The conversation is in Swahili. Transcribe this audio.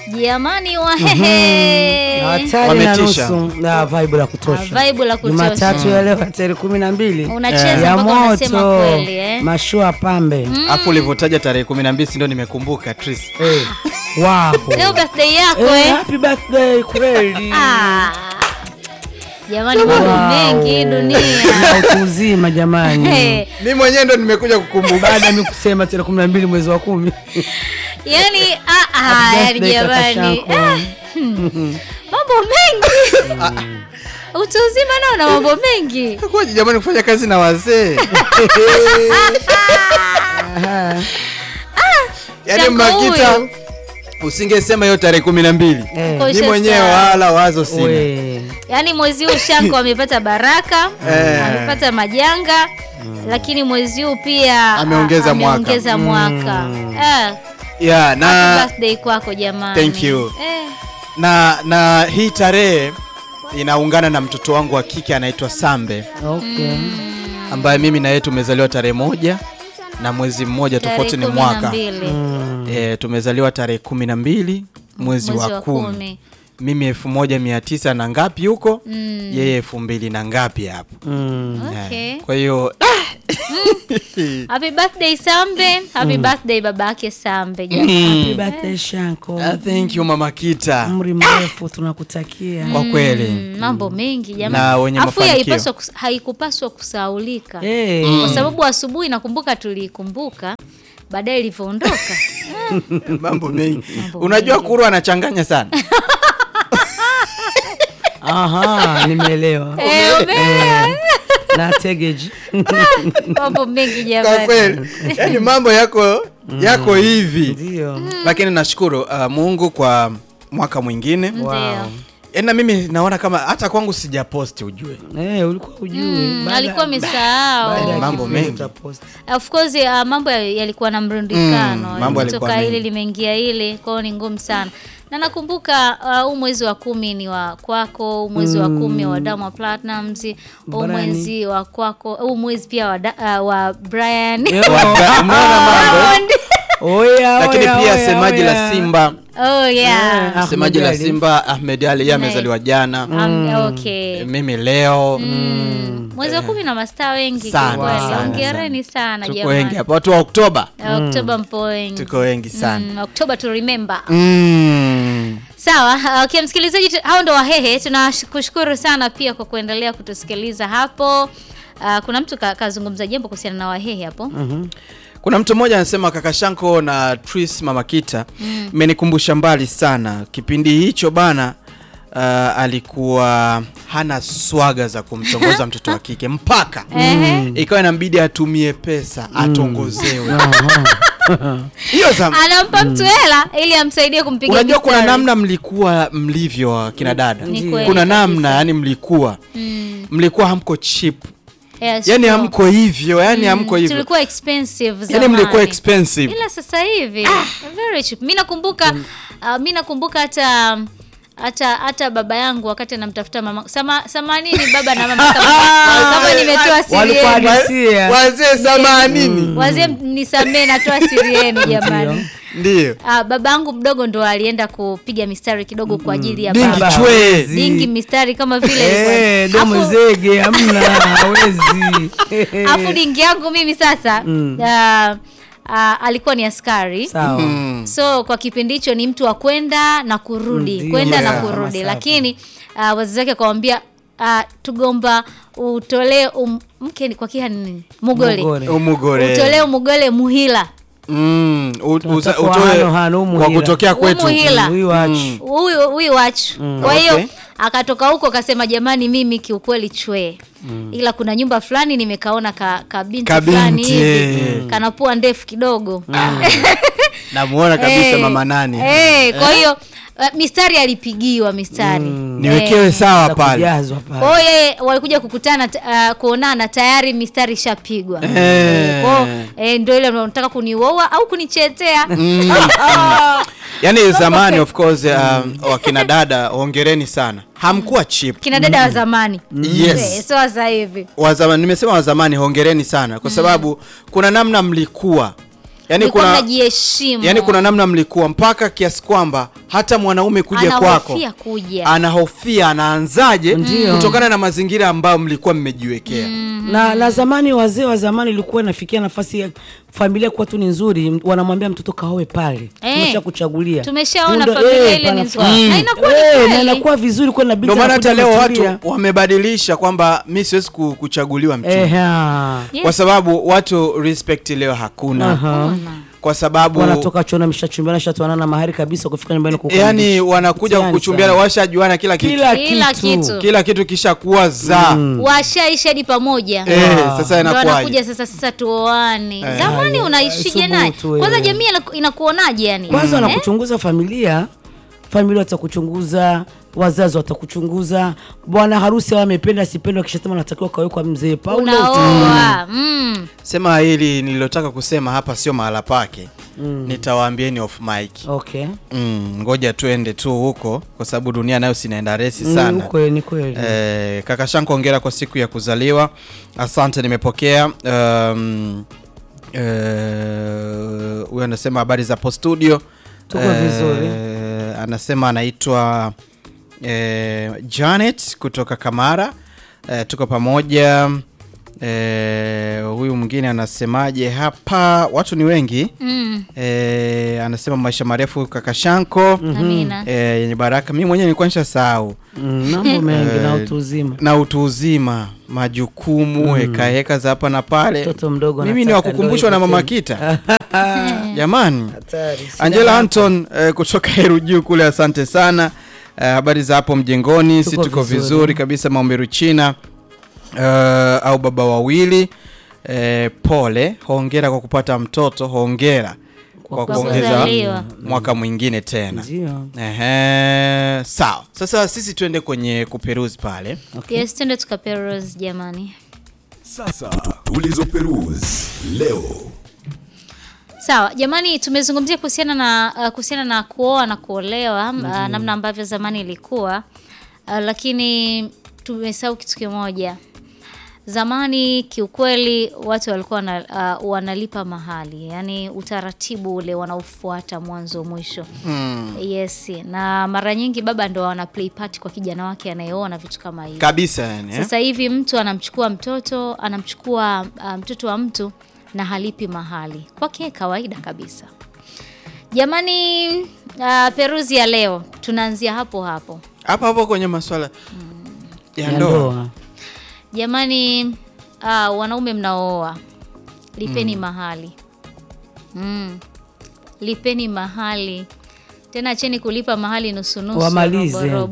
jamani wahehe hatari na Wametisha. nusu na vibe la kutosha. vibe la kutosha Jumatatu ya leo tarehe kumi na mbili unacheza ya mpaka unasema moto kweli eh? mashua pambe Afu ulivyotaja tarehe kumi na mbili ndio nimekumbuka Tris. Eh, wow. leo birthday yako Eh, eh? happy birthday kweli Ah. jamani mambo Wow. mengi dunia na utu uzima jamani Eh, Mimi mwenyewe ndo nimekuja kukumbuka. baada ya mimi kusema tarehe kumi na mbili mwezi wa kumi yani ah, ah, Happy yani birthday, kaka jamani Shanko. ah, hmm. mambo mengi utu uzima nao na mambo mengi Kwa jamani kufanya kazi na wazee. Yaani Shanko Makita huyu. usingesema hiyo tarehe kumi na mbili. Eh, Kwa- Mimi mwenyewe Sasa- wala wazo sina. we. yaani mwezi huu shanko amepata baraka Eh. amepata majanga lakini mwezi huu pia Ameongeza a- mwaka. ameongeza mwaka Eh, Yeah, happy na birthday kwako jamani Thank you. eh, na na hii tarehe inaungana na mtoto wangu wa kike anaitwa Sambe Okay. ambaye mimi na yeye tumezaliwa tarehe moja na mwezi mmoja tarehe tofauti ni kumi na mwaka mbili. e, tumezaliwa tarehe kumi na mbili mwezi, Mwezi wa wa kumi kumi. mimi elfu moja mia tisa na ngapi huko yeye elfu mbili na ngapi hapo Mm. Okay. Eh, kwa hiyo Happy birthday Sambe, happy birthday babake Sambe Happy jamani. birthday Shanko. ah, thank you mama Kita Umri mrefu tunakutakia. kwa kweli Mm, mambo mengi Na jamani. wenye Afu hii mafanikio. haipaswa kus- haikupaswa kusaulika. Eh. Kwa sababu asubuhi nakumbuka tuliikumbuka baadaye ilivyoondoka. mambo mengi Mambo unajua mengi. kuru anachanganya sana Aha, nimeelewa. Eh, umeelewa? Na tegeji. mambo mengi kwa jamani. kweli yani mambo yako yako hivi Ndio. lakini nashukuru uh, mungu kwa mwaka mwingine Ndio. yani na mimi naona kama hata kwangu sijaposti ujue Eh, ulikuwa ujui. Mm, Baada- alikuwa baada amesahau. ya Mambo kipindi mengi. utapost. Of course uh, mambo ya- yalikuwa na mrundikano Mm, mambo yalikuwa kutoka mengi. hili limeingia hili kwao ni ngumu sana na nakumbuka uh, huu mwezi wa kumi ni wa kwako huu mwezi wa kumi wa Diamond Platnumz huu Brani. mwezi wa kwako huu mwezi pia wa, da, uh, wa Brian Yo, Umeona mambo Diamond. Oya, lakini oya, pia oya, semaji oya. la simba oh yeah Ah, semaji la Ahmed Ali. simba ahmed ali yeye amezaliwa jana um, okay mimi leo Mm. mwezi wa kumi na mastaa wengi Sana, kiukweli. sana, hongereni sana tuko jamani wengi hapa watu wa oktoba Uh, Oktoba mpo wengi tuko wengi sana Mm, October to remember mm. Sawa, okay, msikilizaji, tu- hao ndo Wahehe. Tunakushukuru sana pia kwa kuendelea kutusikiliza hapo. Uh, kuna mtu ka- kazungumza jambo kuhusiana na Wahehe hapo. kuna mtu mmoja anasema kaka shanko na tris mamakita imenikumbusha mbali sana kipindi hicho bana uh, alikuwa hana swaga za kumtongoza mtoto wa kike mpaka Ehe. ikawa inambidi atumie pesa atongozewe hiyo zam Anampa mtu hela ili amsaidie kumpiga unajua kuna mistari. namna mlikuwa mlivyo kina dada Ni kweli kuna kabisa. namna yani mlikuwa Mm. mlikuwa hamko cheap Yes, yani sure. hamko hivyo yani hamko hivyo Tulikuwa expensive yani zamani. mlikuwa expensive Ila sasa hivi very cheap. Mimi nakumbuka uh, mimi nakumbuka hata hata hata baba yangu wakati anamtafuta mama sama, samanini baba na mama kama, kama nimetoa siri Walikuwa yenu. hadisia. wazee samanini Wazee nisamee, natoa siri yenu jamani. ndio Ah, baba yangu mdogo ndo alienda kupiga mistari kidogo kwa ajili ya Dingi baba. chwe. hawezi. Dingi mistari kama vile Eh, ilikuwa- domo Afu- zege hamna hawezi. afu dingi yangu mimi sasa ah, ah, alikuwa ni askari Sawa. so kwa kipindi hicho ni mtu wa kwenda na kurudi Ndio, kwenda na yeah. kurudi Masafa. lakini uh, wazazi wake akawambia uh, tugomba utolee um, mke ni kwa kiha nini mugole Mugole. umugore utolee umugole muhila Mm, u- uza- Tunataka utoe hano, hano, kwa umuhila. kutokea kwetu Umuhila. Huyu wachi. huyu huyu wachu kwa hiyo Okay. akatoka huko akasema jamani mimi kiukweli chwee ila kuna nyumba fulani nimekaona ka, ka binti Kabinti, fulani hivi eh. kana pua ndefu kidogo namuona kabisa Eh, mama nani eh, kwa hiyo uh, mistari alipigiwa mistari niwekewe sawa pale Kujazwa pale. kwa hiyo yeye walikuja kukutana t- uh, kuonana tayari mistari ishapigwa Eh. Kwa hiyo, eh, ndio ile unataka kuniuoa au kunichetea yani zamani of course um, wakina dada hongereni sana hamkuwa cheap kina dada wa zamani Yes. Eh, sio sasa hivi wa zamani nimesema wa zamani hongereni sana kwa sababu kuna namna mlikuwa yani Mlikuwa kuna mnajiheshimu yani kuna namna mlikuwa mpaka kiasi kwamba hata mwanaume kuja kwako Anahofia kuja. anahofia anaanzaje Ndio. kutokana na mazingira ambayo mlikuwa mmejiwekea na, na zamani wazee wa zamani ilikuwa inafikia nafasi ya familia kuwa tu ni nzuri, wanamwambia mtoto kaoe pale, Eh, tumesha kuchagulia. tumeshaona Muda- familia eh, ile ni panafaa. nzuri. Na inakuwa ni Eh, kweli. na inakuwa vizuri kwa inabidi ndio maana hata anakuja leo ametulia. watu wamebadilisha kwamba mi siwezi ku- kuchaguliwa mchumba Eha. Yes. kwa sababu watu respect leo hakuna Aha. kwa sababu wanatoka chona mshachumbiana shatoanana mahali kabisa kufika nyumbani kukaribisha. yani wanakuja Mtihani kuchumbiana sana. washajuana kila kitu kila, Kila kitu, kitu. kila kitu kishakuwa za washaisha hadi pamoja eh, Wow. sasa ndo inakuwaje anakuja sasa sasa tuoane Eh. zamani unaishije naye Subutu, eh. kwanza jamii inaku- inakuonaje yani kwanza Eh? wanakuchunguza familia familia watakuchunguza wazazi watakuchunguza bwana harusi awa amependa sipenda wakishatema natakiwa kawekwa mzee paulo unaoa mm. sema hili nililotaka kusema hapa sio mahala pake nitawaambieni off mic okay mm, ngoja tuende tu huko kwa sababu dunia nayo sinaenda resi Mm, sana kweli ni kweli Eh, kaka Shanko hongera kwa siku ya kuzaliwa. Asante, nimepokea. Um, eh, huyo anasema habari za hapo studio. Tuko vizuri. Anasema anaitwa eh, Janet kutoka Kamara. Eh, tuko pamoja. Eh, huyu mwingine anasemaje hapa? Watu ni wengi. Mm. Eh, anasema maisha marefu kaka Shanko. amina Eh, yenye baraka. Mimi mwenyewe nilikuwa nishasahau Mm, mambo mengi na Eh, utu uzima na utu uzima majukumu heka heka za hapa na pale mtoto mdogo mimi ni anataka wakukumbushwa na ndoa mama ipotee. kita jamani Hatari. Sina angela hapa. anton eh, kutoka heru juu kule asante sana Eh, habari za hapo mjengoni si Tuko tuko vizuri, vizuri. kabisa maomberu china eh, au baba wawili eh, pole hongera kwa kupata mtoto hongera kwa Kwa kuongeza kuzaliwa. mwaka mwingine tena Ndio. Ehe, sawa sasa sisi tuende kwenye kuperuzi pale yes twende tukaperos jamani Sasa tulizoperuzi leo. sawa jamani tumezungumzia kuhusiana na uh, kuhusiana na kuoa na kuolewa uh, namna ambavyo zamani ilikuwa uh, lakini tumesahau kitu kimoja zamani kiukweli watu walikuwa wana, uh, wanalipa mahali yani utaratibu ule wanaofuata mwanzo mwisho mm. yes na mara nyingi baba ndo wana play part kwa kijana wake anayeoa na vitu kama hivi kabisa yani eh? sasa hivi mtu anamchukua mtoto anamchukua uh, mtoto wa mtu na halipi mahali kwake kawaida kabisa jamani uh, peruzi ya leo tunaanzia hapo hapo hapo hapo kwenye maswala ya Ya ndoa ndoa. jamani uh, wanaume mnaooa lipeni mahali mm. lipeni mahali tena acheni kulipa mahali nusunusu Wamalize. robo robo.